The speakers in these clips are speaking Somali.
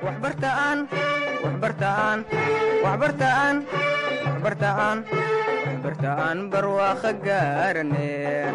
waxbartaan waxbartaan waxbartaan waxbartaan waxbartaan barwaaqo gaarane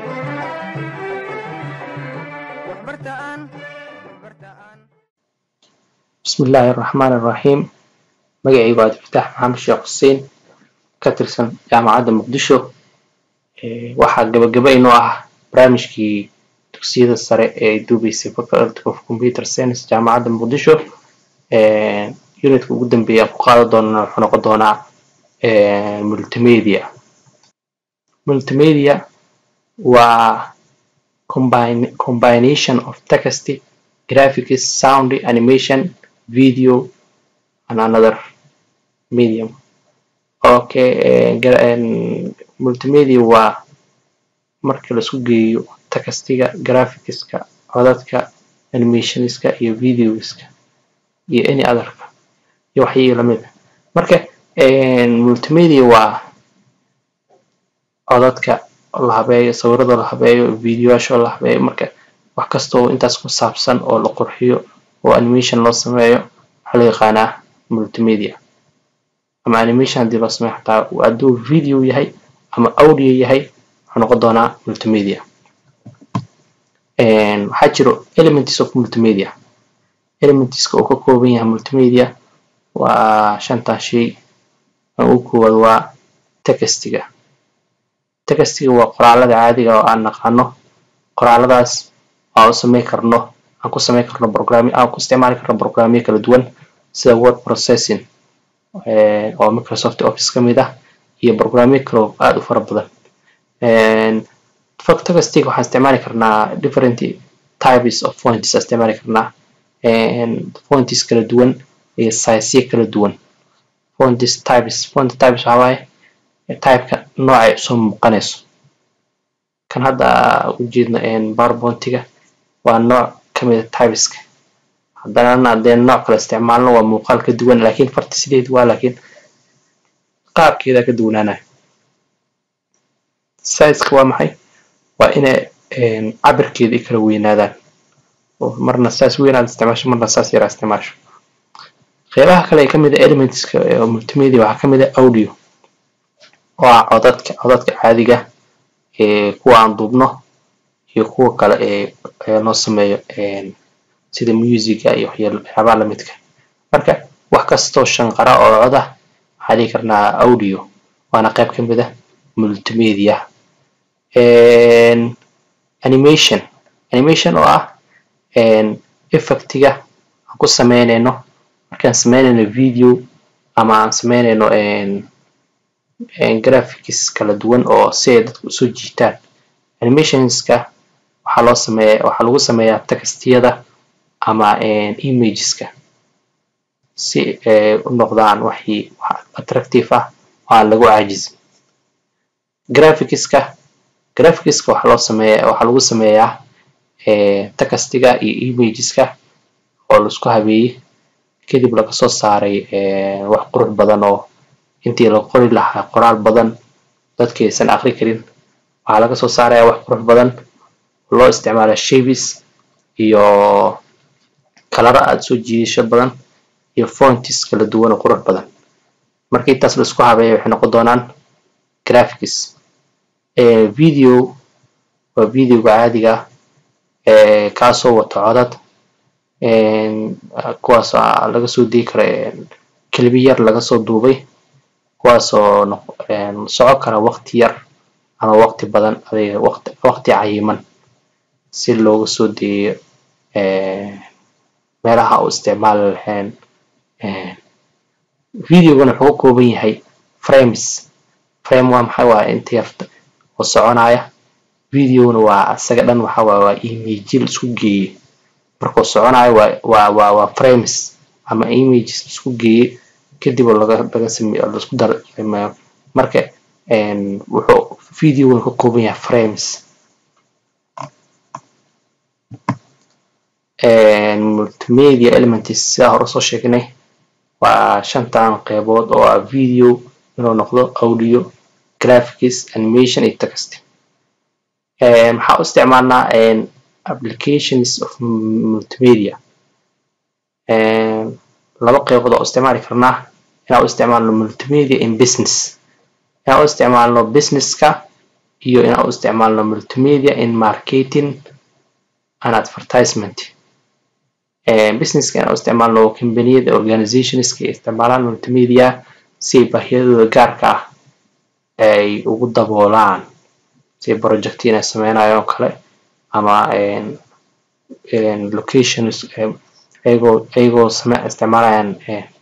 waxbartaan waxbartaan bismi illaahi araxmaan araxiim magacaygu waa abdifitaax maxamed sheekh xuseen ka tirsan jaamacadda muqdisho waxaa gabagaba inoo ah barnaamijkii dugsiyada sare ee ay duubeysay faculty of computer science jaamacadda muqdisho unitka ugu dambeeya aan ku qaadan doonana wuxuu noqon doonaa multimedia multimedia waa combine- combination of text graphics sound animation video and another medium okay eh, gra- en, multimedia waa marka laisku geeyo textiga graphicska codadka animationska iyo videoska iyo any otherka iyo waxyii lamid ah marka en, multimedia waa codadka la habeeyo sawirada la habeeyo videoyaasha la habeeyo marka wax kasta oo intaas ku saabsan oo la qurxiyo oo animation loo sameeyo waxaa loo yaqaanaa multimedia ama animation haddii loo sameeyo xataa hadduu video yahay ama audio yahay wuxuu noqon doonaa multimedia En, waxaa jiro elements of multimedia elementska uu ka kooban yahay multimedia waa shantan shay kan ugu koowaad waa textiga textiga waa qoraalada caadiga oo aan naqaano qoraaladaas aan u sameyn karno aan ku sameyn karno programmi aan ku isticmaali karno programmyo kala duwan sida word processing eh, oo microsoft office ka mid ah iyo programmyo kale oo aad u fara badan En, fog textiga waxaan isticmaali karnaa different types of fonts aan isticmaali karnaa En, fonts kala duwan iyo sizeyo kala duwan fonts types font types waxaa waaye typeka noocay soo muuqanayso kan hadda ujeedno powerpointiga waa nooc kamid a typeska haddana haddeen nooc kale isticmaalno waa muuqaal ka duwan laakiin farta sideed waa laakiin qaabkeeda ka duwanaanayo sizeka waa maxay waa inay en, cabirkeeda ay kala weynaadaan oo marna saas weyn aad isticmaasho marna saas yar aad isticmaasho qeybaha kale ee kamid a elementska ee multimedia waxaa kamid a audio oo ah codadka codadka caadiga ee kuwa aan duubno iyo kuwa kale ee ee loo sameeyo en, sida musica iyo waxyaal- waxyaabaha lamidka marka wax kastoo shanqara oo cod ah waxaa dhihi karnaa audio waana qayb ka mid ah multimedia En, animation animation oo ah en, effectiga aan ku sameynayno markaan sameynayno video ama aan sameynayno en, en, graphics kala duwan oo si ay dadka usoo jiitaan animationska waxaa loo sameeya waxaa lagu sameeyaa textiyada ama en, imageska si ay u noqdaan waxii wax attractive ah oo aan lagu caajizin graphicska graphicska waxaa loo sameeya waxaa lagu sameeyaa eh, textiga iyo imageska oo laisku habeeyey kadib laga soo saaray eh, wax qurux badan oo intii la qori lahaa qoraal badan dadki aysan aqri karin waxaa laga soo saaraya wax qurux badan oo loo isticmaala shapes iyo kalaro aad soo jiidasho badan iyo fonts kala duwan oo qurux badan marka intaas la isku habeeya waxay noqon doonaan graphics Eh, video waa videoga caadiga ah eh, kaasoo wato codad en, kuwaas oo laga soo degi karo en, kelibi yar laga soo duubay kuwaasoo noq- en, soco kara waqti yar ama waqti badan adiga waqti waqti cayiman si looga soo deeyo eh, meelaha u isticmaali lahayn en, videogana wuxuu ka kooban yahay frames frame waa maxay waa inta yarta oo soconaya videona waa isaga dhan waxa waaye waa imageyal isku geeye markuu soconayo waa waa waa waa frames ama images isku geeye kadib oo laga laga sameeyo oo laisku dar sameeyo marka en, wuxuu videogana ka kooban yahay frames En, multimedia elements sidaa hore soo sheegnay waa shantan qeybood oo ah video inuu noqdo audio graphics animation iyo text Eh, maxaa u isticmaalnaa en, applications of multimedia laba qeybood oo isticmaali karnaa inaan u isticmaalno multimedia in business inaan u isticmaalno businesska iyo inaan u isticmaalno multimedia in marketing and advertisement businesska inaan u isticmaalno combaniyada organizationska ay isticmaalaan multimedia si ay baahiyadooda gaarka ah ay ugu daboolaan si project inay sameynayo oo kale ama locations ayagoo ayagoo same isticmaalayaan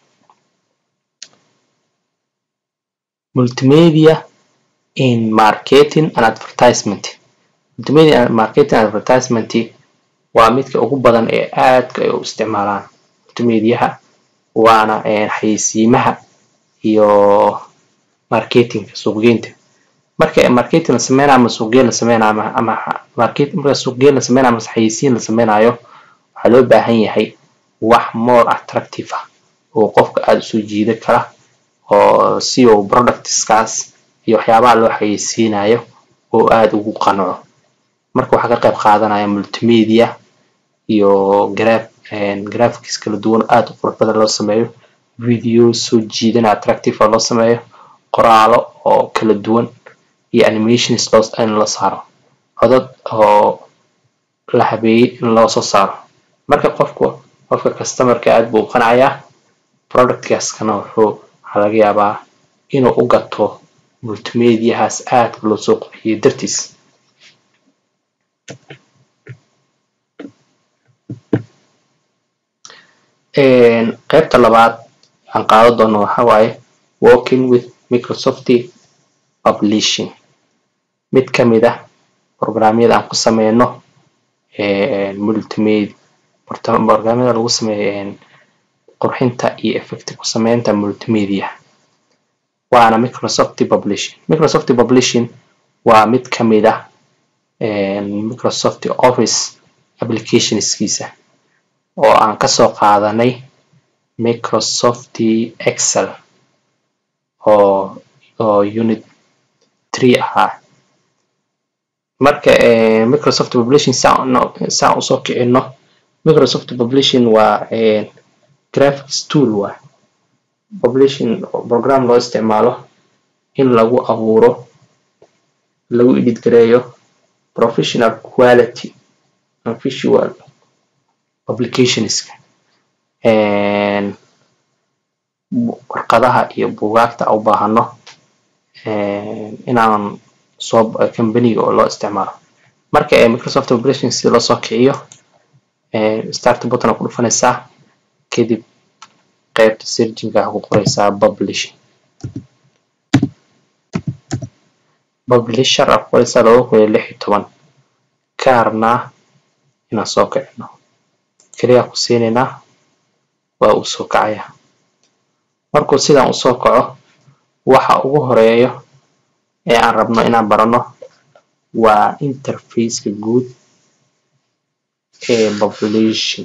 multimedia in marketing and advertisement multimedia and marketing and advertisement waa midka ugu badan ee aadka ay u isticmaalaan multimediaha waana xayeysiimaha iyo marketingka suuqgeynta marka marketing la sameynayo ama suuqgeyn la sameynayo ama ama market marka suuqgeyn la sameynayo ama xayeysiin la sameynayo waxaa loo baahan yahay wax more attractive ah oo qofka aada usoo jiida kara oo si uu productskaas iyo waxyaabaha loo xayeysiinayo oo aada ugu qanco marka waxaa ka qayb qaadanaya multimedia iyo graf graphics kala duwan aada u qurux badan loo sameeyo video soo jiidana attractive oo loo sameeyo qoraalo oo kala duwan iyo animations loo in la saaro codad oo la habeeyey in loo soo saaro marka qofku qofka customerka aada buu u qanacayaa productkaaskana wuxuu waxaa laga yaabaa inuu u gato multimediahaas aadka loo soo qurxiyey dartiis qaybta labaad aan qaado doono waxa waaye working with microsoft publishing mid ka mid ah programyada aan ku sameyno multimedia programyada lagu sameeyo qurxinta iyo effect ku sameynta multimedia waana microsoft publishing microsoft publishing waa mid ka mid ah microsoft office applicationskiisa oo aan kasoo qaadanay microsoft excel oo oo unit three ahaa marka microsoft publishing saan usoo kicino microsoft publishing waa graphics tool waa publishing program loo isticmaalo in lagu abuuro lagu edit gareeyo professional quality and visual publicationska warqadaha iyo buugaagta u baahano inaan soo companiga oo loo isticmaalo marka microsoft publishing si loo soo kiciyo start button ku dhufanaysaa kadib qaybta searchinga waxaa ku qoraysaa publishing publisher aa ku qoraysaa laba kun iyo lix iyo toban ka rabnaa inaan soo kicino keliyaa ku siinaynaa waa uu soo kacaya markuu sidaan usoo kaco waxa ugu horeeyo ee aan rabno inaan barano waa interfaceka guud ee publishing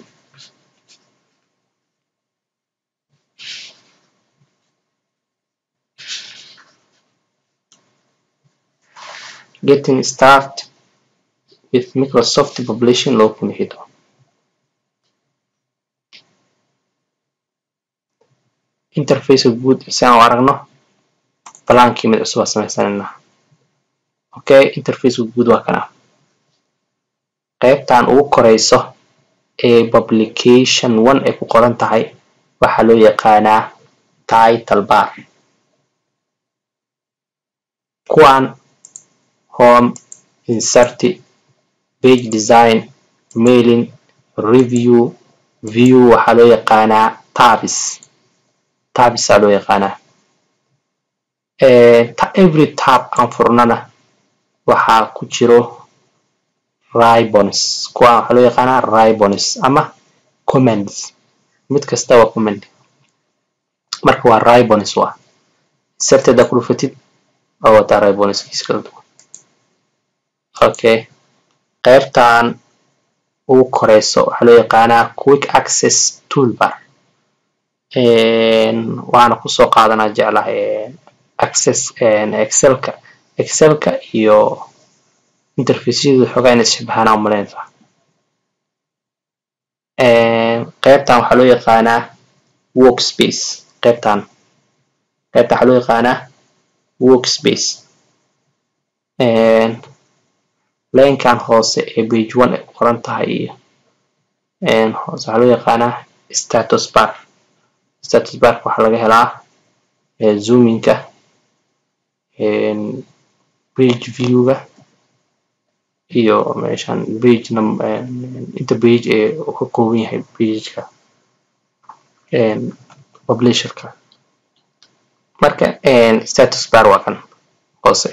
getting started with microsoft publishing loo kun iyo toban interfaceka guud si aan u aragno balaankii mid cusub aa samaysanayna okay interfaceka guud waa kana qaybtan ugu koreyso ee publication one ay ku qoran tahay waxaa loo yaqaanaa title bar kuwan home insert page design mailing review view waxaa loo yaqaanaa tabs tabsaa loo yaqaanaa every tab aan furnana waxaa ku jiro ribons kuwaan waxaa loo yaqaanaa ribons ama comments mid kasta waa comment marka waa ribons waa inserted ku dhufatid oo wataa ribonskiisa kala duwan okay qaybtan ugu koreyso waxaa loo yaqaanaa quick access toolbar waxaana kusoo qaadanaa jeclahay access excelka excelka iyo interfaceyadu xoogaa inay shabahanaa umalaynaysaa qaybtan waxaa loo yaqaanaa workspace qaybtan qaybta waxaa loo yaqaanaa workspace laynkan hoose ee page one ay qoran tahay iyo hoose waxaa loo yaqaanaa status bar status barka waxaa laga helaa zoominka page viewga iyo meeshan page inta page ee uu ka kooban yahay pageka publisherka marka status bar waa kan hoose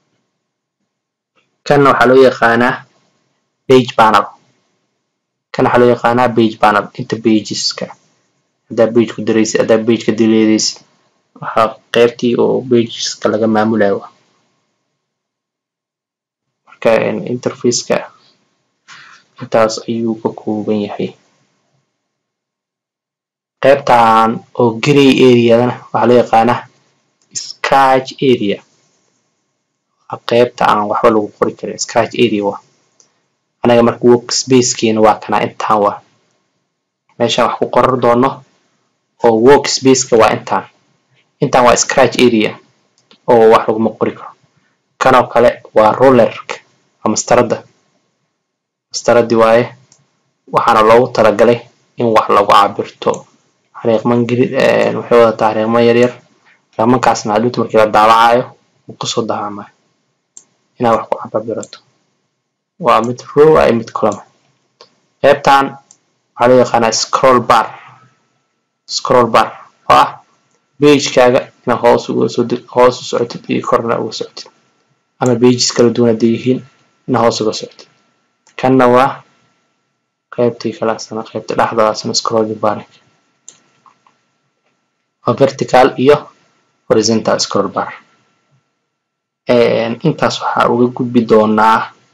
kanna waxaa loo yaqaanaa page panel kan waxaa loo yaqaanaa page panel inta pageska haddaa page ku daraysid haddaa page ka dileedaysid waxaa qaybtii oo pageska laga maamulayo marka interfaceka intaas ayuu ka kooban yahay qaybtan oo grey areadana waxaa loo yaqaanaa scratch area qaybta aan waxba lagu qori karin scratch area wa anaga marka workspacekeena waa kana intaan wa meeshaan wax ku qoran doono oo workspaceka waa intaan intaan waa scratch area oo wax laguma qori karo kanoo kale waa rollerka waa mastarada mastaradii waaye waxaana loogu talagalay in wax lagu cabirto xariiqman grid waxay wadataa xariiqman yaryar xariiqmankaasna hadhuuta markii la daawacayo uu kusoo daawacmayo inaad wax ku cababirato waa mid row ah iyo mid column qaybtan waxaa loo yaqaanaa scroll bar scroll bar oo ah pagekaaga inaad hoos uga soo hoos u socotid iyo korna uga socotid ama pages kala duwan hadday yihiin inaad hoos uga socotid kanna waa qaybtii kalaasana qaybta dhexdaasna scrolling bar waa vertical iyo horizontal scroll bar intaas waxaa uga gudbi doonaa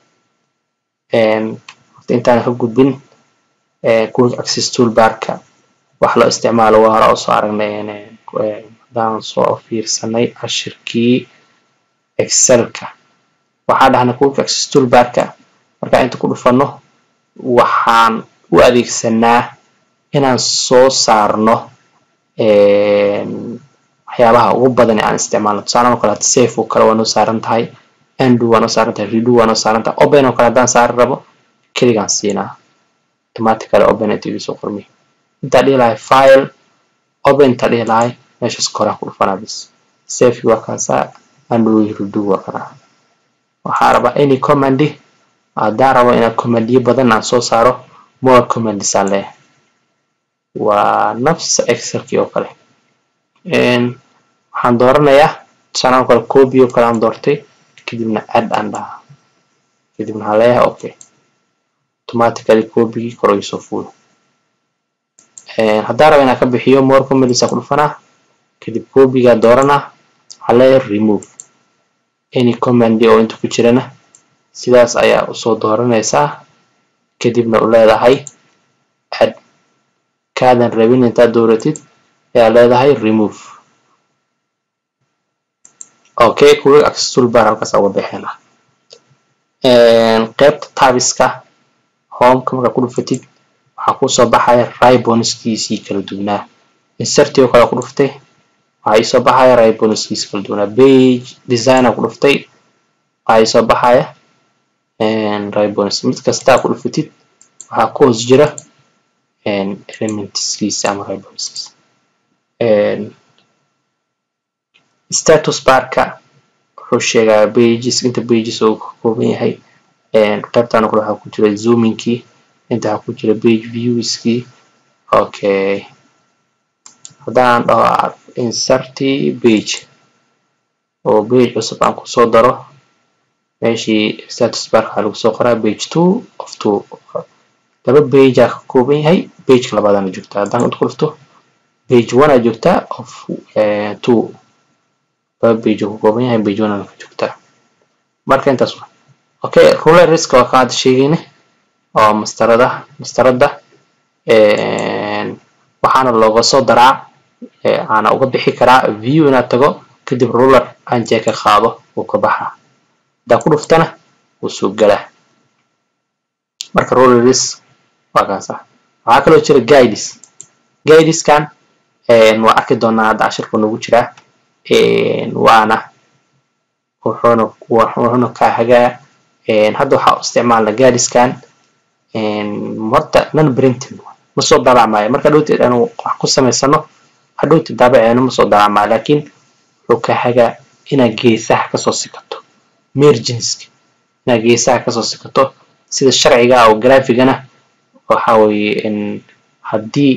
intaan ka gudbin quick access toolbarka wax loo isticmaalo waa hore oo soo aragnay haddaan soo fiirsanay cashirkii excelka waxaa dhahnay quick access toolbarka markaan inta ku dhufano waxaan u adeegsanaa inaan soo saarno waxyaabaha ugu badan ee aan isticmaalno tusaale oo kale hada safe oo kale waa noo saaran tahay undo waa noo saaran tahay redo waa noo saaran tahay open oo kale haddaan saari rabo keligaan siinaa automatically open inta igu soo qormi intaa dhihi lahay file open intaa dhihi lahay meeshaas koraan ku dhufanaa bis safe waa kaasaa undo redo waa kana waxaa rabaa any command haddaan rabo inaan commandiyo badan aan soo saaro more commands aan leeyahay waa nafsa excelkii oo kale waxaan dooranayaa tusaale oo kale copy oo kale aan doortay kadibna add aan dhahaa kadibna waxaan leeyahay okay automatically copygii kor iga soo fuulo haddaan rabo inaan ka bixiyo more commands aan ku dhufanaa kadib copygaa dooranaa waxaan leeyahay remove any command oo inta ku jirana sidaas ayaa usoo dooranaysaa kadibna u leedahay add kaadan rabin intaad dooratid ayaa leedahay remove okay quick access toolbar halkaas uga bixina qaybta tabiska homeka markaa ku dhufatid waxaa kusoo baxaya ribonskiisii kala duwanaa inserti oo kale ku dhuftay waxaa iisoo baxaya ribonskiisii kala duwanaa page designer ku dhuftay waxaa iisoo baxaya ribons mid kastaa ku dhufatid waxaa ku hoos jira elementskiisa ama ribonskiisa status barka wuxuu sheegaa pages inta pages uu ka kooban yahay qaybtan kale waxaa ku jira zoomingkii inta waxaa ku jira page viewskii okay haddaan dhaho inserti page oo page cusub aan kusoo daro meeshii status barka waxaa lagu soo qoraa page two of two laba page aa ka kooban yahay pageka labaadana joogtaa haddaan inta ku dhufto page one aa joogtaa of two laba page uu ka kooban yahay page one ana ka joogtaa marka intaas wa okay ruler risk waa kaan hadda sheegayne oo mastarada mastarada waxaana looga soo daraa aana uga bixi karaa view inaad tago kadib ruler aan jeeka qaado uu ka baxaa haddaa ku dhuftana wuu soo galaa marka ruler risk waa kaas ah waxaa kaloo jira guides guideskan waa arki doonaa hadda cashirku nagu jiraa waana wuxuuna wuxuuna kaa hagaa hadda waxaa isticmaalna gaadiskan horta non printing ma soo daabacmaayo marka dhowteed aanu wax ku samaysano hadhowteed daabaceenu ma soo daabacmaayo laakiin wuxuu kaa hagaa inaad geesaha kasoo sikato merginska inaad geesaha kasoo sikato sida sharciga ah oo graphigana waxa weeye haddii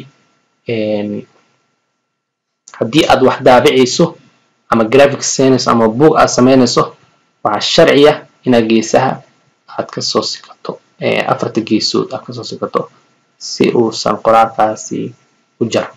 haddii aad wax daabicayso ama graphic saynayso ama book aad samaynayso waxaa sharciya inaad geesaha aad kasoo sikato afarta geesood aad kasoo sikato si uusan qoraalkaasi u jaro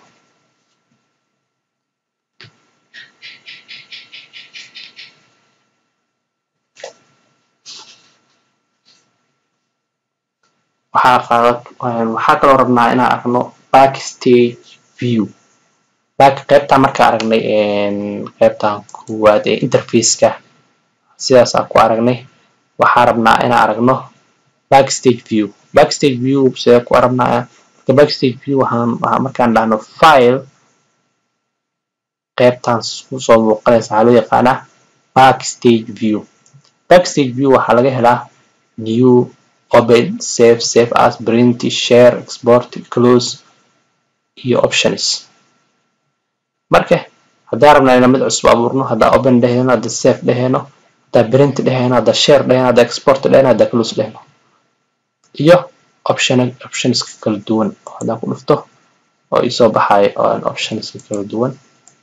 waxaa kaloo rabnaa inaan aragno backstage view back qaybtaa markaa aragnay qaybtan koowaad ee interfaceka sidaas aan ku aragnay waxaa rabnaa inaan aragno backstage view backstage view sidee ku aragnaa marka backstage view waxaan waxaa markaan dhahno file qaybtan kusoo muuqanaysa waxaa loo yaqaanaa backstage view backstage view waxaa laga helaa new open save save as print share export close iyo options marka haddaan rabnaa inaan mid cusub abuurno haddaan open dhehayno haddaan save dhehayno haddaan print dhehayno haddaan share dhehayno haddaan export dhehayno haddaan close dhehayno iyo option optionska kala duwan oo haddaan ku dhufto oo isoo baxayo optionska kala duwan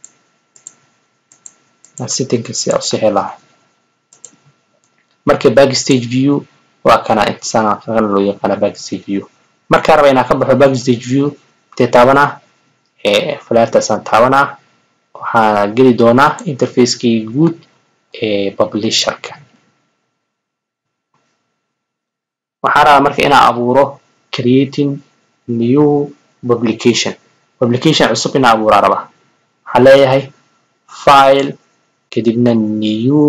settingka si aan u sixi lahay marka backstage view waa kana intisaan kana loo yaqaana backstage view markaa raba inaan ka baxo backstage view intee taabanaa falaartaasaan taabanaa waxaana geli doonaa interfacekii guud ee publisherka waxaan rabaa marka inaan abuuro creating new publication publication cusub inaan abuuraa rabaa waxaan leeyahay file kadibna new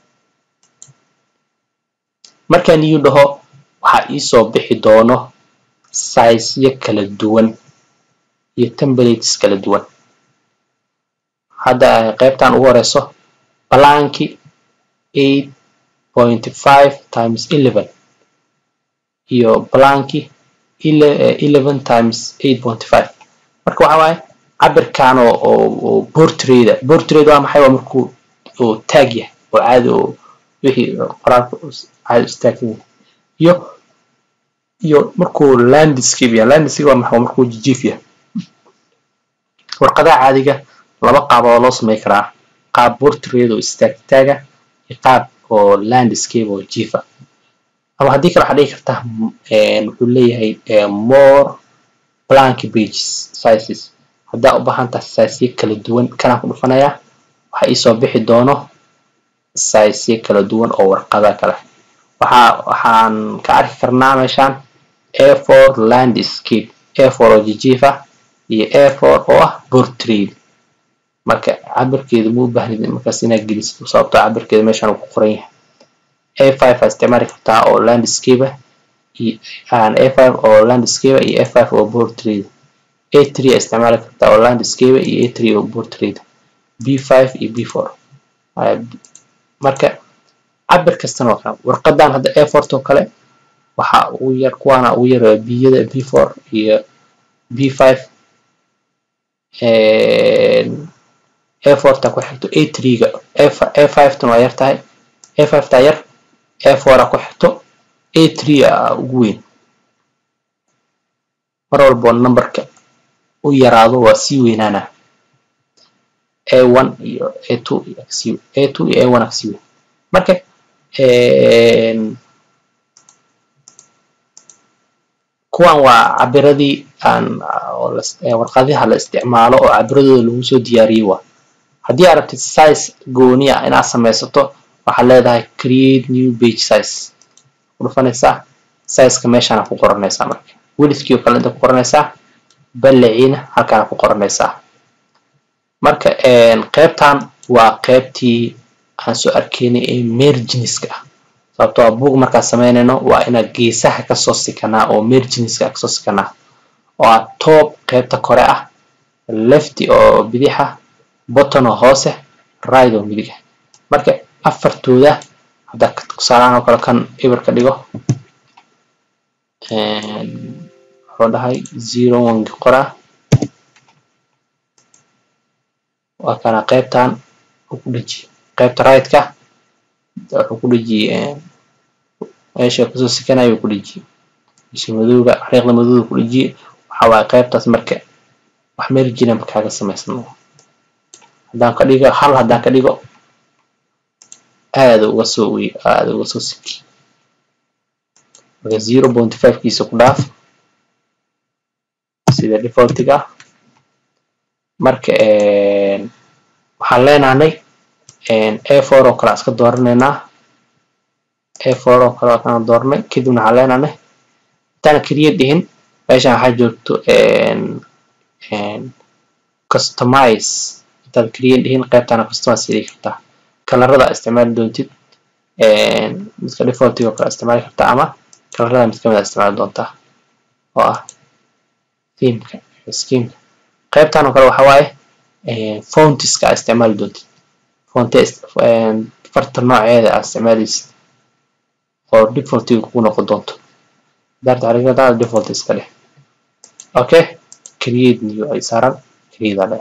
markaa new dhaho waxaa iisoo bixi doono sizeyo kala duwan iyo templates kala duwan hadda qaybtan ugu horeyso balanki eight point five times eleven iyo balanki eleven times eight point five marka waxa waaye cabirkan oo oo portrayda portrayda waa maxay waa markuu oo taag yahay oo caadi oo wixii qoraalka caadi istaagsan yahay iyo iyo markuu landscape yahay landscape waa maxay waa markuu jijiif yahay warqadaha caadiga laba qaab oo loo samey karaa qaab portrait oo istaag taaga iyo qaab oo landscape oo jiifa ama haddii kale waxaa dhigi kartaa wuxuu leeyahay more blank pages sizes haddaa u baahan tahay sizeyo kala duwan kanaan ku dhufanayaa waxaa iisoo bixi doono sizeyo kala duwan oo warqada kale waxaa waxaan ka arki karnaa meeshaan a for landscape a for oo jijiifa iyo a for oo ah portrait marka cabirkeedu ma u baahnid markaas inaad gelisid sababtoo cabirkeeda meeshaan uu ku qoran yahay a five aa isticmaali kartaa oo landscape a five oo landscape iyo a five oo portrait a three aa isticmaali kartaa oo landscape iyo a three oo portrait b five iyo b four marka cabir kastana waa kana warqadan hadda a fort oo kale waxa ugu yar kuwaana ugu yar biyada b four iyo b five a forta ku xigto a threega a five tan waa yar tahay a five taa yar a four a ku xigto a three a ugu weyn mar walbo numberka u yaraado waa sii weynaana a one iyo a two a two iyo a one a kasii weyn marka kuwan waa cabiradii aan warqadaha la isticmaalo oo cabiradooda lagu soo diyaariyey waa haddii aad rabtid size gooni ah inaad samaysato waxaad leedahay create new page size ku dhufanaysaa sizeka meeshaana ku qoranaysaa marka welidkii oo kale inta ku qoranaysaa balliciina halkaana ku qoranaysaa marka qaybtan waa qaybtii aan soo arkaynay ee merginiska ah sababtoo a book markaan samaynayno waa inaad geesaha kasoo sikanaa oo merginiska kasoo sikanaa oo aad top qaybta kore ah lefty oo bidixa botton oo hoose right oo midiga marka afartooda haddaa tusaalahan oo kale kan eber ka dhigo wuxuu dhahay zero one qoraa waa kana qaybtan uu ku dheji qaybta right-ka wuxuu ku dheji meesha kusoo sekanayo uu ku dheji meesha madowga xariiqda madowga ku dheji waxa waaye qaybtaas marka wax meel jiran kaaga samaysan haddaan ka dhigo hal haddaan ka dhigo aada uga soo wey aada uga soo siki marka zero point five kiisa ku dhaaf sida defaultiga marka waxaan leenahay a four oo kale iska dooranaynaa a four oo kale waan dooranay kadibna waxaan leenahay intaan keliya dhihin meeshan waxaa joogto customize intaad keliya dhihin qaybtana customize sidi kartaa kalarada isticmaali doontid midka defaultiga oo kale isticmaali kartaa ama kalarada mid kamid a isticmaali doontaa oo ah themeka schemeka qaybtan oo kale waxa waaye fontiska aa isticmaali doontid fonte farta nooceeda aa isticmaalaysid oo defaultiga kugu noqon doonto daarta xariiqada default iska dheh okay create new ay saaran create aa dheh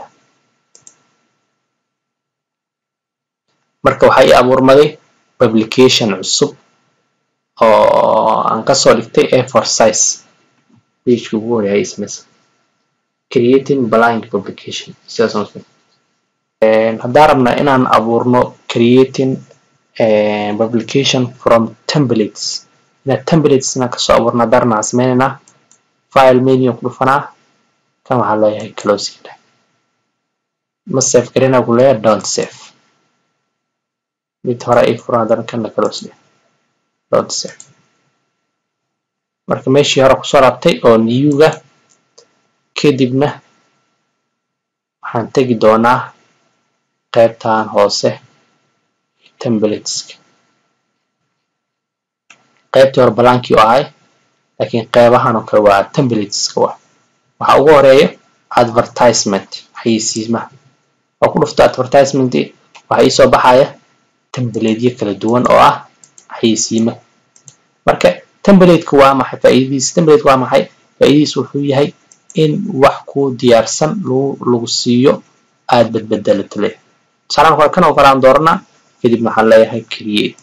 marka waxaa ii abuurmaday publication cusub oo aan kasoo dhigtay a for size pageka ugu horeeyay samaysa creating blind publication sidaas haddaan rabnaa inaan abuurno creating publication from templates inaa templates inaan kasoo abuurno haddaan rabnaa aan sameynaynaa file menu ku dhufanaa kan waxaa leeyahay closing dheh ma save garina ku leeyahay don't save mid hore ay furan haddana kanna close dheh don't save marka meeshii hore kusoo laabtay oo newga kadibna waxaan tegi doonaa qaybtan hoose templateska qaybtii hore balaankii oo ahay laakiin qaybahan oo kale waa templateska wa waxa ugu horeeya advertisement xayeysiimaha oo ku dhufto advertisement waxa iisoo baxaya templateyo kala duwan oo ah xayeysiima marka templateka waa maxay faa'iidadiisa templateka waa maxay faa'iidadiisa wuxuu yahay in wax ku diyaarsan lagu lagu siiyo aad badbedelato leh tusaalaan kale kan oo kale aan dooranaa kadibna waxaan leeyahay create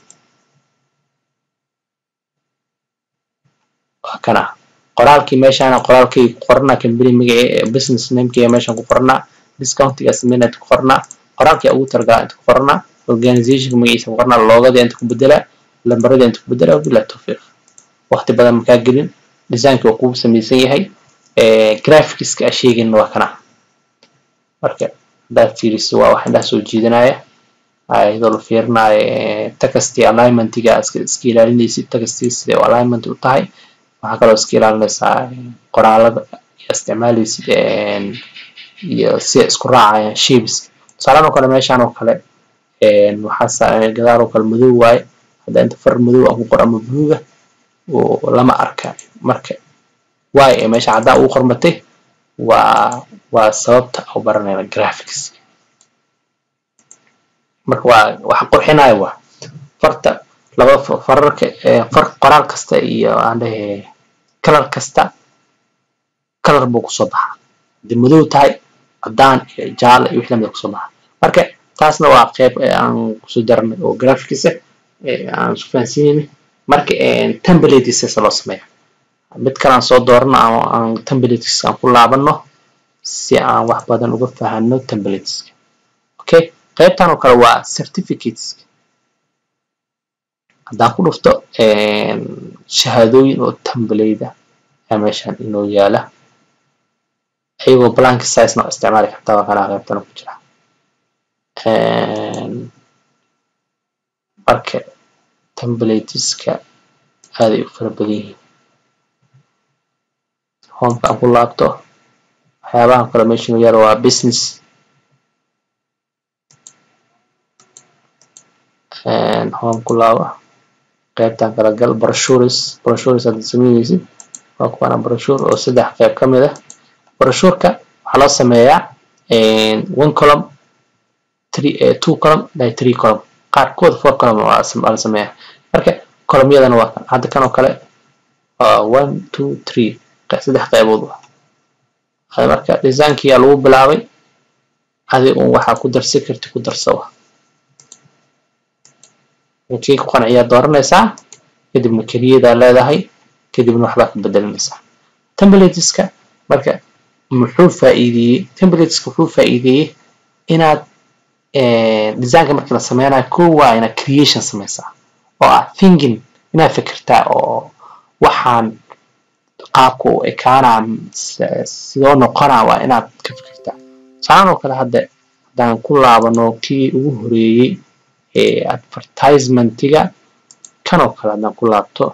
waa kana qoraalkii meeshaan qoraalkay ku qoranaa company magaci business namekii meeshaan ku qoranaa discountiga sameynaa ku qoranaa qoraalkii ugu targaa inta ku qoranaa organizationka magaciisa ku qoranaa loogadii inta ku bedelaa lambaradii inta ku bedelaa wabillahi tawfiiq waqti badan makaa gelin designkii uu kugu samaysan yahay graphicska sheegayna waa kana marka haddaad fiiriso waa wax indhaha soo jiidanaya iyadoo la fiirinayo takastii alignmentiga iska ilaalinaysid takastii siday u alignment u tahay waxaa kaloo iska ilaalinaysaa qoraalada iyo isticmaalaysid iyo sida isku raacayaan shapes tusaalaan oo kale meeshaan oo kale waxaa gadaal oo kale madow waaye hadda inta far madow aan ku qor ama buluuga lama arka marka waay ee meesha caddaan ugu qormatay waa waa sababta u baranayna graphics marka waa waxa qurxinaya waa farta laba fararka far qoraal kasta iyo aan dhahe kalar kasta kalar buu kusoo baxaa haddii madow tahay caddaan iyo jaale iyo wixii lamida kusoo baxa marka taasna waa qeyb aan kusoo darnay oo graphicsa aan isku fahansiinayna marka templates loo sameeya mid kale aan soo doorano ama aan templates aan ku laabano si aan wax badan uga fahano templateska okay qaybtan oo kale waa certificateska haddaan ku dhufto shahaadooyin oo template ayaa meeshan inoo yaala ayagoo blank size noo isticmaali kartaa waa kanaa qaybtan ku jira marka templateska aaday u fara badan yihiin homeka aan ku laabto waxyaabahan kale meeshan yaalo waa business home ku laaba qaybtan kala gal brochures brochures hadda sameynaysid waa kuwana brochure oo saddex qayb ka mid ah brochureka waxaa loo sameeyaa one column three two column by three column qaarkood four column waa la sameeyaa marka columyadana waa kan hadda kan oo kale one two three saddex qaybood waa marka designkii lagu bilaabay adi un waxaa ku darsi karti ku darsawa kii ku qanciyaa dooranaysaa kadibna keliyadaa leedahay kadibna waxbaa ka bedelinaysaa templateska marka muxuu faa'iideeyey templateska wuxuu faa'iideeyey inaad designka markii la sameynayo ko waa inaad creation samaysaa oo ah thinking inaad fikirtaa oo waxaan qaabka u ekaanaa sidoo noqonaa waa inaad ka fikirtaa saan oo kale hadda haddaan ku laabano kii ugu horeeyey ee advertisementiga kan oo kale haddaan ku laabto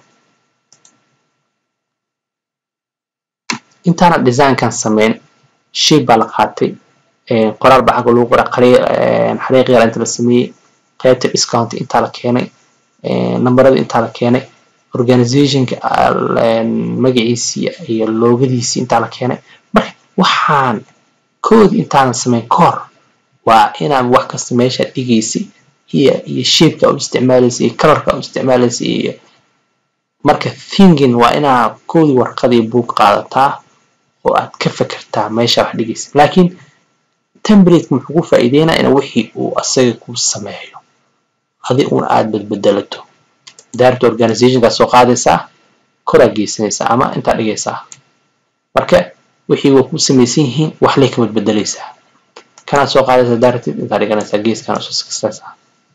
intaana designkan sameyn shay baa la qaatay qoraal baa xagga lagu qoray xariiq yar inta la sameeyey qaybta discount intaa la keenay nambarada intaa la keenay organizationka magaciisii iyo loogadiisii intaa la keenay marka waxaan koodi intaanan sameyn ka hor waa inaad wax kasta meesha dhigaysa iyo iyo shapeka u isticmaalaysa iyo colorka u isticmaalaysa iyo marka thinking waa inaad koodi warqadii buug qaadataa oo aad ka fekertaa meesha wax dhigaysa laakiin template muxuu ku faa'iideynaa in wixii uu asaga ku sameeyo adi un aad badbedelato daarta organizationkaa soo qaadaysaa koraa geysanaysaa ama intaa dhigaysaa marka wixii waa ku samaysan yihiin wax lay ka badbedelaysaa kanaad soo qaadaysaa daartid intaa dhiganaysaa geeskana soo sikasaysaa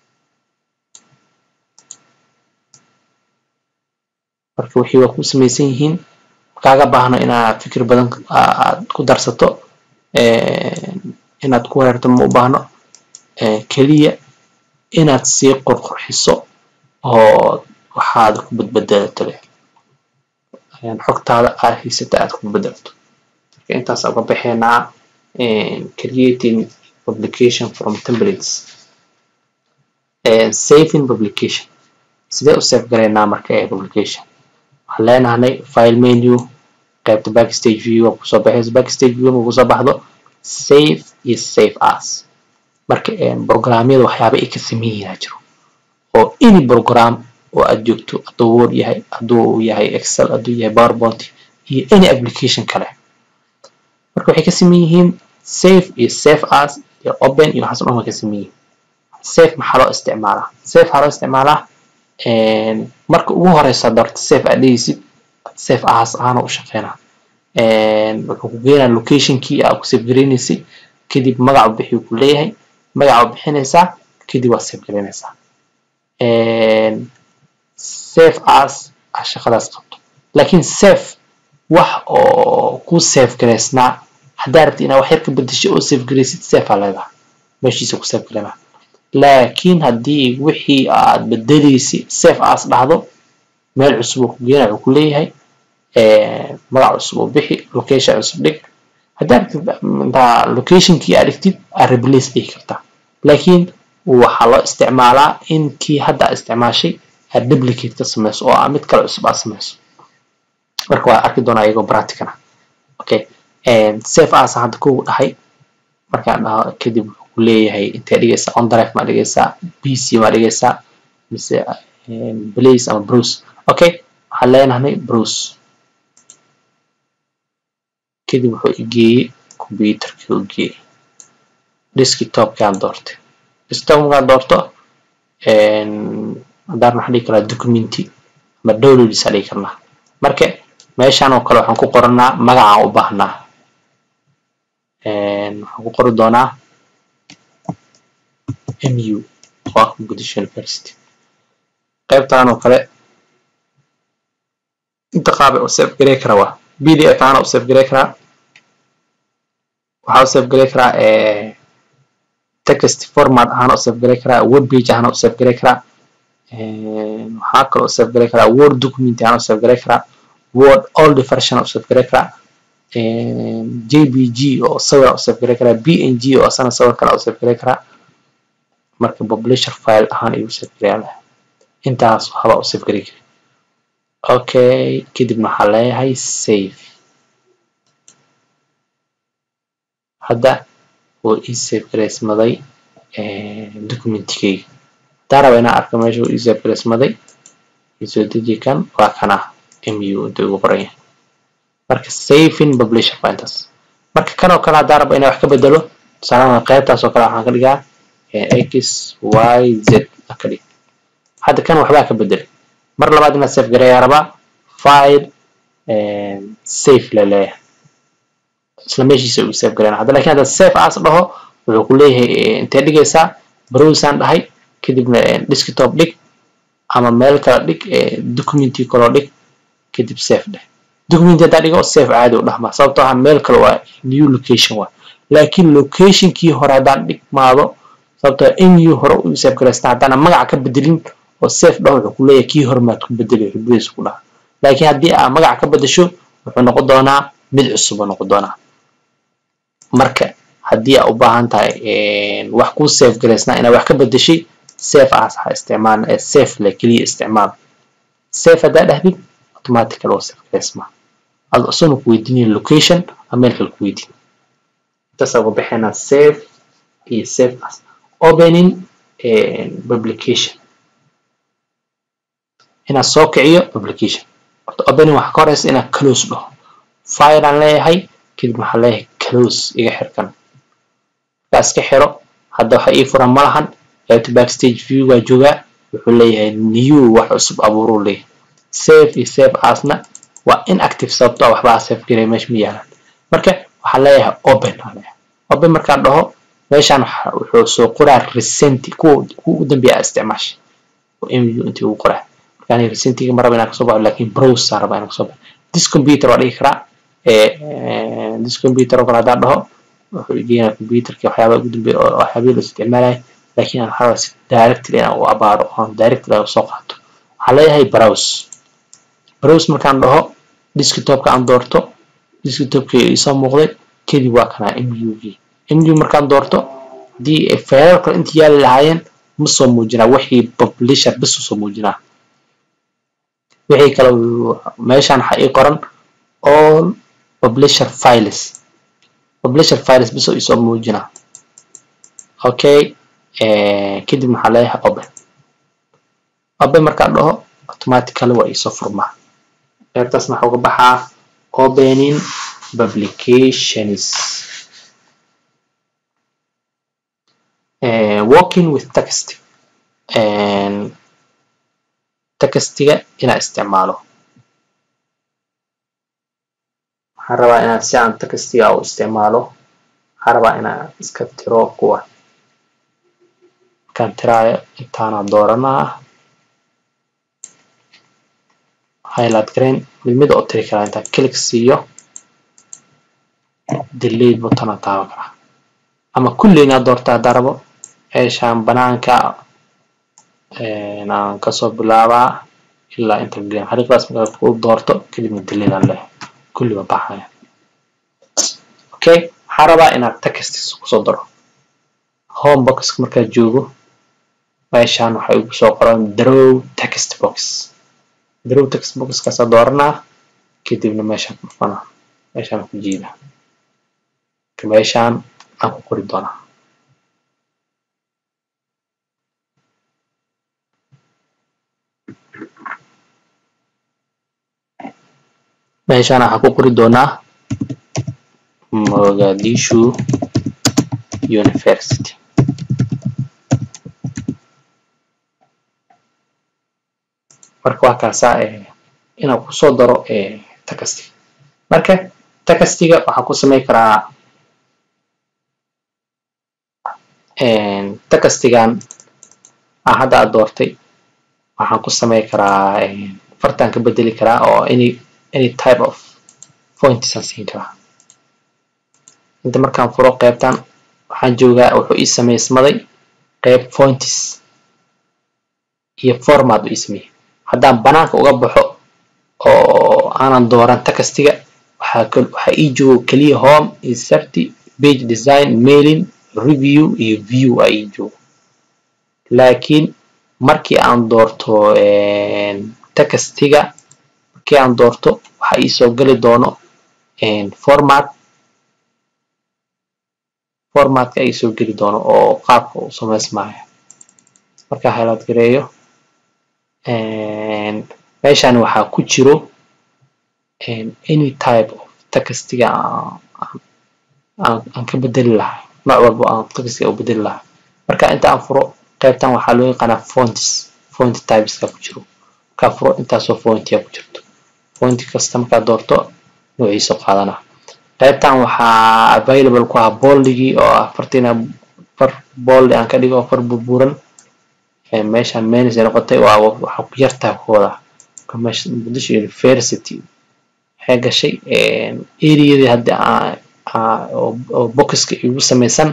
marka wixii waa ku samaysan yihiin kaaga baahno inaad fikir badan aad ku darsato inaad ku weerarto ma u baahno keliya inaad sii qorqorxiso oo waxaad ku badbedelato leh xogtaada aad haysata aad ku bedelato marka intaas uga baxaynaa creating publication from templates saving publication sidee u save garaynaa marka ee publication waxaan leenahay file menu qaybta backstage view waa kusoo baxayso backstage view markuu kusoo baxdo save iyo save as marka programyada waxyaaba ay ka sameeyaa jiro oo any program oo aad joogto hadduu word yahay hadduu yahay excel hadduu yahay powerpoint iyo any application kale marka waxay ka sameyn yihiin save iyo save as iyo open iyo waxaas dhan way ka sameyn yihiin save maxaa loo isticmaalaa save waxaa loo isticmaalaa marka ugu horeysa doorta save aad dhigaysid save as ahaana u shaqeynaa wuxuu ku geenaa locationkii aad ku save gareynaysay kadib magacu bixi ku leeyahay magaca bixinaysaa kadib waad save garaynaysaa save as a shaqadaas qabto laakiin save wax oo ku save garaysnaa haddaa rabti inaad wax yar ka bedesho oo save garaysid save aa leedahay meeshiisa ku save garaynaa laakiin haddii wixii aad bedelaysid save as dhahdo meel cusub oo ku geenaa wuxuu ku leeyahay magac cusub oo bixi location cusub dhig haddaa rabtid intaa locationkii aad dhigtid aad replace dhigi kartaa laakiin waxaa loo isticmaalaa in kii hadda isticmaashay aad duplicate ka samayso oo ah mid kale cusub aad samayso marka waa arki doonaa iyagoo practicana okay save as hadda kugu dhahay markaan dhaho kadib wuxuu ku leeyahay intee dhigaysaa on drive maa dhigaysaa pc maa dhigaysaa mise blaze ama bruce okay waxaan leenahay bruce kadib wuxuu igeeyey computerkii u geeyey desktopkaan doortay desktop markaan doorto haddaan waxaan dhigi karaa documenti ama downloads aan dhigi karnaa marka meeshaan oo kale waxaan ku qoranaa magacaan u baahnaa waxaan ku qori doonaa mu waa muqdisho university qaybtaan oo kale inta qaab u save garey karaa waa pdf ahaan u save garey karaa waxaa u save garey karaa text format ahaan u save garey karaa web page ahaan u save garey karaa waxaa kaloo u save garey karaa word document ahaan u save garey karaa word old version u save garey karaa jpg oo sawir u save garey karaa png oo asana sawir kale u save garey karaa marka publisher file ahaan ayuu save gareyaa intaas haba u save garey kara okay kadibna waxaa leeyahay save hadda oo ii save gareysmaday documentigeyga haddaan raba inaan arko meesha uu ii save gareysmaday isoo deji kan waa kana mu inta ugu qoran yahay marka saving publisher waa intaas marka kan oo kale haddaan raba inaan wax ka bedelo tusaalahan qaybtaas oo kale waxaan ka dhigaa x y z aan ka dhig hadda kan waxbaa ka bedelay mar labaad inaad save gareeyaa rabaa file safe la leeyahay isla meeshiisa uu save gareyna hadda lakin hadda safe as dhaho wuxuu ku leeyahay intee dhigaysaa browsaan dhahay kadibna desktop dhig ama meel kale dhig documenti kaloo dhig kadib safe dheh documenti haddaa dhigo safe caadi u dhahmaa sababtoo ah meel kale waa new location waa laakiin locationkii hore haddaan dhigmaado sababtoo mu hore u save garaystaa haddaana magaca ka bedelin oo safe dhaho wuxuu ku leeyahay kii hore maad ku bedeli ribadiisa ku dhaha laakiin haddii aa magaca ka bedesho wuxuu noqon doonaa mid cusub uu noqon doonaa marka haddii aa u baahan tahay wax kuu safe garaysnaa inaad wax ka bedeshay safe as ha isticmaal ee safe le keliya isticmaal safe haddaa dhahdid automatical waa safe garaysmaa adu isaguna ku weydiinaya location ama meel kale ku weydiin intaas uga baxaynaa safe iyo safe as opening publication inaad soo kiciyo publication horta opening waxaa ka horeysa inaad close dhaho file aan leeyahay kadib waxaan leeyahay close iga xirkan markaa iska xiro hadda waxa ii furan malahan qaybta backstage view waa joogaa wuxuu leeyahay new wax cusub abuuruu leeyahay save iyo save asna waa inactive sababtoo waxbaa save garay meesha ma yaalaan marka waxaan leeyahay open aan leeyahay open markaan dhaho meeshaan wuxuu soo qoraa recent kuwa kuwa ugu dambeeya isticmaashay oo mu intii ugu qoraa markaan recentiga ma raba inaan kasoo baxo laakiin browser raba inaan kasoo baxo this computer waa dhigi karaa this computer oo kale haddaan dhaho wuxuu igeenaa computerka waxyaaba ugu dambeeya oo waxyaabihii la isticmaalaya laakiin aan waxaa si directly inaan u abaaro oo directly aan usoo qaato waxaan leeyahay browse browse markaan dhaho desktopka aan doorto desktopka isoo muuqday kadib waa kanaa mug mug markaan doorto haddii faylar kale inta yaali lahaayeen ma soo muujinaa wixii publisher bis usoo muujinaa wixii kale meeshaan waxaa ii qoran all publisher files publisher files bis oo isoo muujinaa okay kadib maxaa leeyahay open open markaan dhaho automatically waa iisoo furmaa qaybtaasna waxaa uga baxaa opening publications working with text textiga inaa isticmaalo waxaan rabaa inaad si aan textiga u isticmaalo waxaan rabaa inaan iska tiro kuwa markaan tiraayo intaana dooranaa highlight green mid mid oo tiri karaa intaan click siiyo delete button taaban karaa ama kulli inaad doorto haddaan rabo meeshaan banaanka aan kasoo bilaabaa ilaa inta green xariiqdaas markaad ku doorto kadibna delete aan leeyahay kulli waa baxaya okay waxaan rabaa inaad text kusoo daro home boxka markaad joogo meeshaan waxay ugu soo qoran draw text box draw text boxkaasaa dooranaa kadibna meeshaan ku dhufanaa meeshaan ku jiida meeshaan aan ku qori doonaa meeshaan waxaan ku qori doonaa mogadishu university marka waa kaasaa inaan kusoo daro takastiga marka takastiga waxaan ku samey karaa takastigan aan hadda aad doortay waxaan ku samey karaa fartaan ka bedeli karaa oo any any type of points aan siin karaa inta markaan furo qaybtan waxaan joogaa wuxuu ii samaysmaday qayb points iyo format uu ii sameeyey haddaan banaanka uga baxo oo aanan dooran takastiga waxaa waxaa ii joogo keliya home inserti page design mailing review iyo view aa ii joogo laakiin markii aan doorto takastiga markii aan doorto waxaa ii soo geli doono format formatka ay soo geli doono oo qaabka uu samaysmaayo marka highlight gareeyo meeshan waxaa ku jiro any type of textiga aan ka bedeli lahaa nooc walba aan textiga u bedeli lahaa marka inta aan furo qaybtan waxaa loo yaqaanaa fonts font typeska ku jiro markaa furo intaasoo fontia ku jirto fonti kasta markaa doorto noociisa qaadana qaybtan waxaa available ku ah boldigii oo ah fartina far boldi aan ka dhigo far burburan meeshan menis ay noqotay waa waxaa ku yartaa kooda muqdisho university waxay gashay areadii hadda oo boxka igu samaysan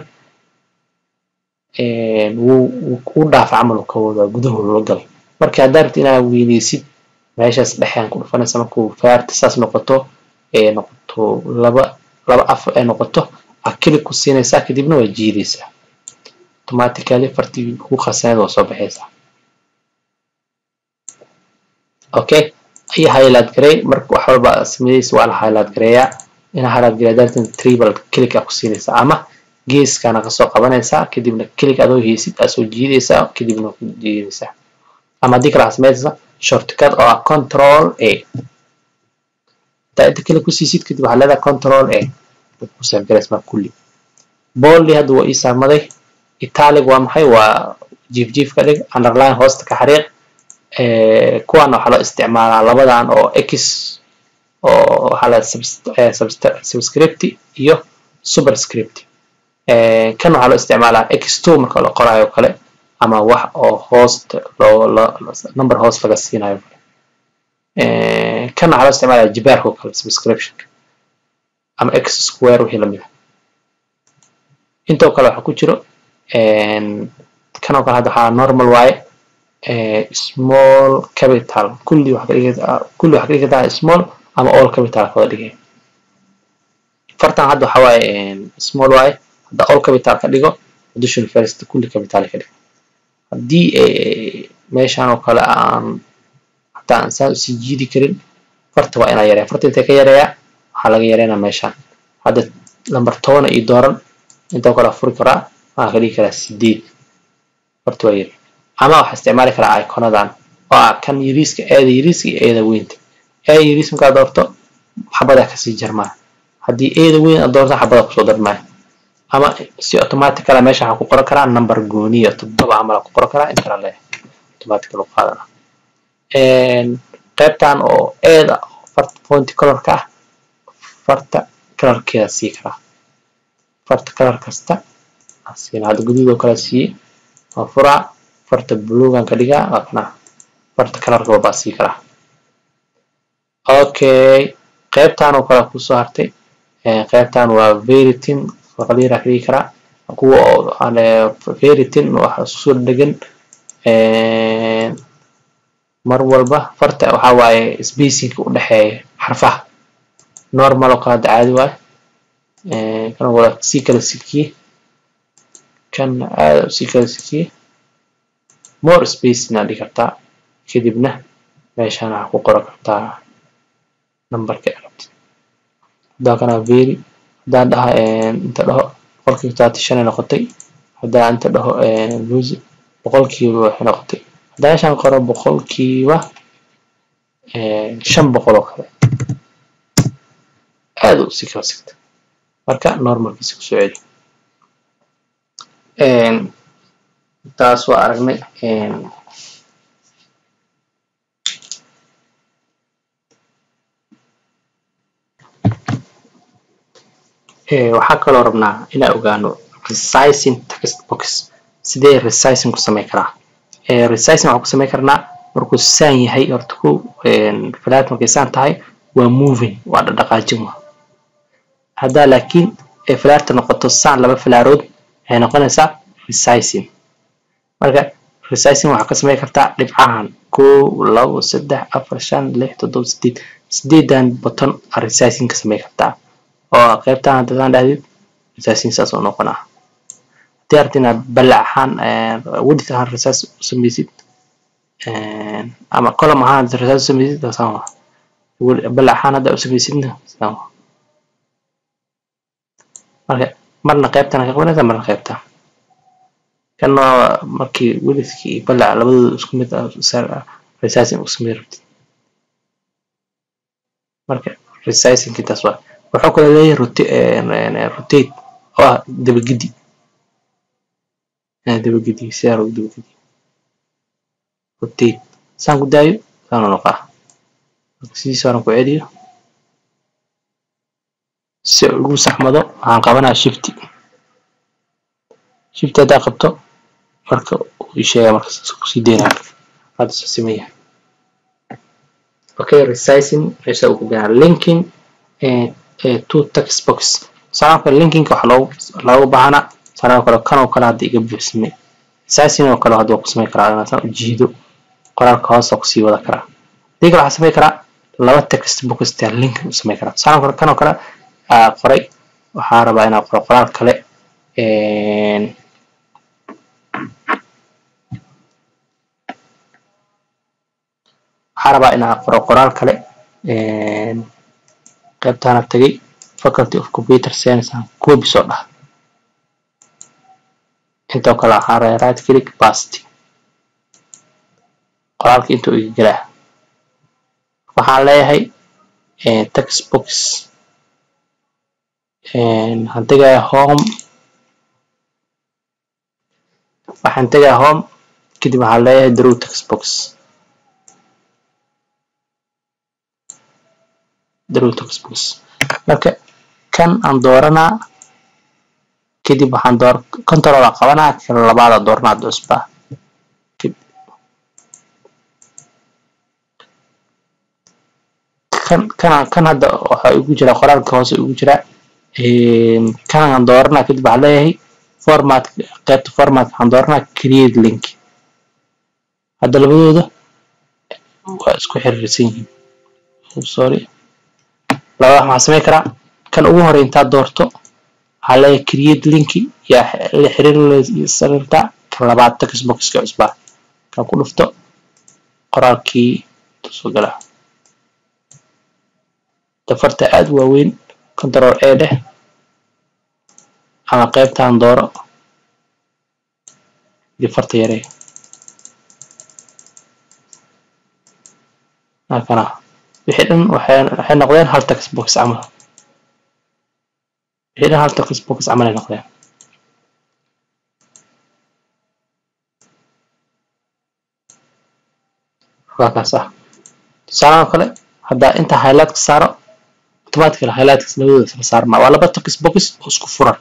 wuu u dhaafa camal ka wada gudahooda la galay marka haddaa rabti inaad weyneysid meeshaas dhexean ku dhufanaysa markuu faarta saas noqoto ee noqoto laba laba af ay noqoto aa kilig ku siinaysaa kadibna waa jiidaysaa automatically fartii ku khasneed waa soo baxaysaa okay iyo highlight garay marka wax walba sameeyeysa waa la highlight gareeyaa ina highlight gareeya dartan tribal click aa ku siinaysaa ama geeskana kasoo qabanaysaa kadibna click adoo heysid aa soo jiidaysaa kadibna ku jiidaysaa ama haddii kale waxaa sameynaysaa shortcut oo ah control a hadaa inta click ku siisid kadib waxaa leedahay control a ku safgaraysmaa kulli boldi hadda waa ii saarmaday italic waa maxay waa jiif jiif ka dhig underline hoosta ka xariiq kuwan waxaa loo isticmaalaa labadan oo x oo waxaa la subscript iyo superscript kan waxaa loo isticmaalaa x2 marka la qoraayo kale ama wax oo host loo number host laga siinayo kan waxaa loo isticmaalaa jibaarka oo kale subscription ama x square wixii lamid ah intoo kale waxaa ku jiro kan oo kale hadda waxaa normal waaye small capital kulli wax ka dhigata kulli wax ka dhigata small ama all capital kawada dhigay fartan hadda waxa waaye small waaye hadda all capital ka dhigo addition first kulli capital ka dhigo haddii meeshan oo kale aan hataa aan saa usii jiidi karin farta waa inaa yareeya farta intee ka yareeyaa waxaa laga yareynaa meeshan hadda lambar tobana iyo dooran intoo kale furi karaa waxaan ka dhigi karaa sideed farta waa yari ama waxaa isticmaali karaa iconadan oo ah kan yariiska eeda yariiska iyo eeda weynta eeda yariis markaa doorto xabadaa kasii jarmaa haddii eeda weyn aad doorto xabada kusoo darmaayo ama si automaticala meesha waxaa ku qoran karaa number gooniya toddoba camal ku qoran karaa intana le automatic loo qaadana qaybtan oo eeda farta fonti colorka ah farta colorkeeda sii karaa farta color kasta siina hadda guduudoo kale siiyey waa furaa farta blugan ka dhigaa waa kana farta colorka baa sii karaa okay qaybtan oo kale kusoo hartay qaybtan waa veritin qaliira ka dhigi karaa kuwa veritin waxa soo dhegan mar walba farta waxaa waaye spacingka u dhexeeya xarfaha normal oo kale hadda caadi waaye kan waa sii kala sikiye kan aada sii kala sikiye more space inaad dhigi kartaa kadibna meeshaan waxaa ku qoran kartaa numberka arabti haddaa kana very haddaan dhaha inta dhaho boqolkiiba todobaatan shan ay noqotay haddaa inta dhaho lose boqolkiiba waxay noqotay haddaa meeshaan qoro boqolkiiba shan boqol oo kale aada u sii kala sigta marka normalkiisa kusoo celi taas waa aragnay waxaa kaloo rabnaa inaan ogaano resizing text box sidee resizing ku samey karaa resizing waxaan ku samey karnaa markuu saan yahay horta ko falaad markay saan tahay waa moving waa dhaqdhaqaajin wa haddaa laakiin falaarta noqoto saan laba falaarood waxay noqonaysaa resizing marka resizing waxaa ka samey kartaa dhibcahan kow labo saddex afar shan lix toddoba sideed sideedan button aa resizing ka samey kartaa oo qaybtan haddaan dhahdid resizing saas oo noqonaa haddii arti inaad balac ahaan width ahaan resizing u sameysid ama column ahaan resizing u sameysid saan waa balac ahaan hadda u sameysidna saan waa marka marna qaybtana ka qabanaysaa marna qaybta kan waa markii welidka iyo balac labadooda isku mid ah resizing isku mid rabtid marka resizing intaas waa wuxuu kale leeyahay rotate oo ah dabagedi dabagedi sidaa loogu dabagedi rotate saan ku daayo saanu noqaa marka sidiisa hore ku celiyo si ugu saxmado waxaan qabanaa shifty shifty haddaa qabto marka uu ii sheega marka kusii deynaa hadda soo simaya okay resizing meesha uu ku bixinaa linking to text box salaamka linkinka waxaa loogu loogu baahanaa salaam kale kan oo kale hadda iga buuxsamay resizing oo kale hadda waa ku samayn karaa inaan u jiido qoraalka hoos oo kusii wada karaa hadii kale waxaa samayn karaa laba text box taa linkin u samayn karaa salaam kale kan oo kale qoray waxaa rabaa inaa qoro qoraal kale waxaa rabaa inaa qoro qoraal kale qaybtaana tagay faculty of computer science aan copy soo dhaha intoo kale waxaa rabaa right click past qoraalka intuu iga gelaa waxaan leeyahay text box waxaan tegayaa home waxaan tegayaa home kadib waxaan leeyahay draw text box draw text box marka kan aan dooranaa kadib waxaan door control aan qabanaa kan labaada dooranaa cusba kan kan kan hadda waxaa igu jira qoraalka hoose igu jira kan aan dooranaa kadib waxaan leeyahay format qaybta format waxaan dooranaa create link hadda labadooda waa isku xiriirsan yihiin sorry labada waxaan samayn karaa kan ugu horey intaad doorto waxaa leeyahay create link yaa la xiriirsarirta kan labaad text boxka cusbaa kan ku dhufto qoraalkii soo gala dafarta aad waaweyn control a dheh ama qaybtaan dooro difarta yaree halkana wixii dhan waxay noqdeen hal text box camal wixii dhan hal text box camal ay noqdeen waa kaas ah tusaalahan kale haddaa inta highlight ka saaro automatically highlightkas labadooda isla saarmaa waa laba text box oo isku furan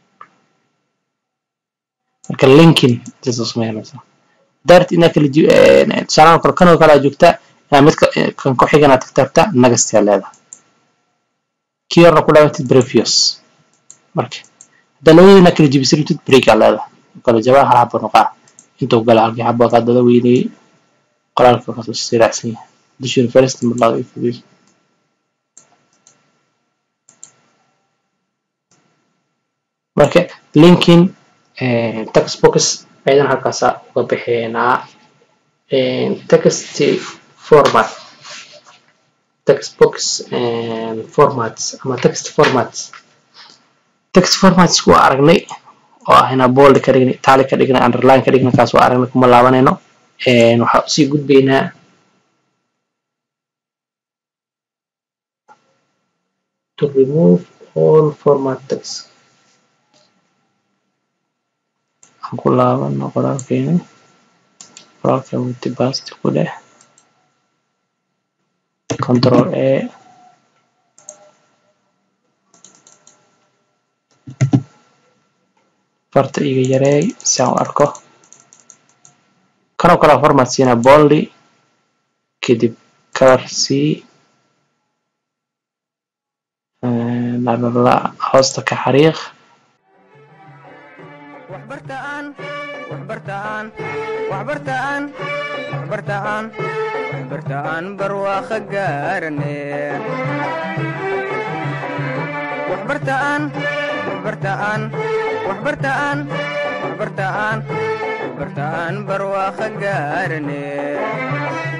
marka linkin sida samaynaysa dart inaa kala tusaalahan kale kanoo kale aad joogtaa inaa midka kan ku xigana tagtagta nagastaa leedahay kii horna ku dhaabatid previous marka haddaa labadoodina kala jibisirtid break aa leedahay kala jabaa hal xabo noqaa intuu gala halkii xabo kaa dada weynayay qoraalka kasoo siraacsan yahay dushin first marlaada iyo fudiis marka linkin text box aydan halkaasa uga bixinaa text format text box formats ama text formats text formats waa aragnay oo ah inaa bold ka dhignay tali ka dhignay underline ka dhignay kaas waa aragnay kuma laabanayno waxaa usii gudbaynaa to remove all format text aan ku laabano qoraalkeena qoraalka witi basti ku dheh control a farta iga yareey si aan u arko kanoo kale format siina boldy kadib color c lalala hoosta ka xariiq waxbartaan waxbartaan waxbartaan waxbartaan waxbartaan barwaaqo gaarane waxbartaan waxbartaan waxbartaan waxbartaan waxbartaan barwaaqo gaarane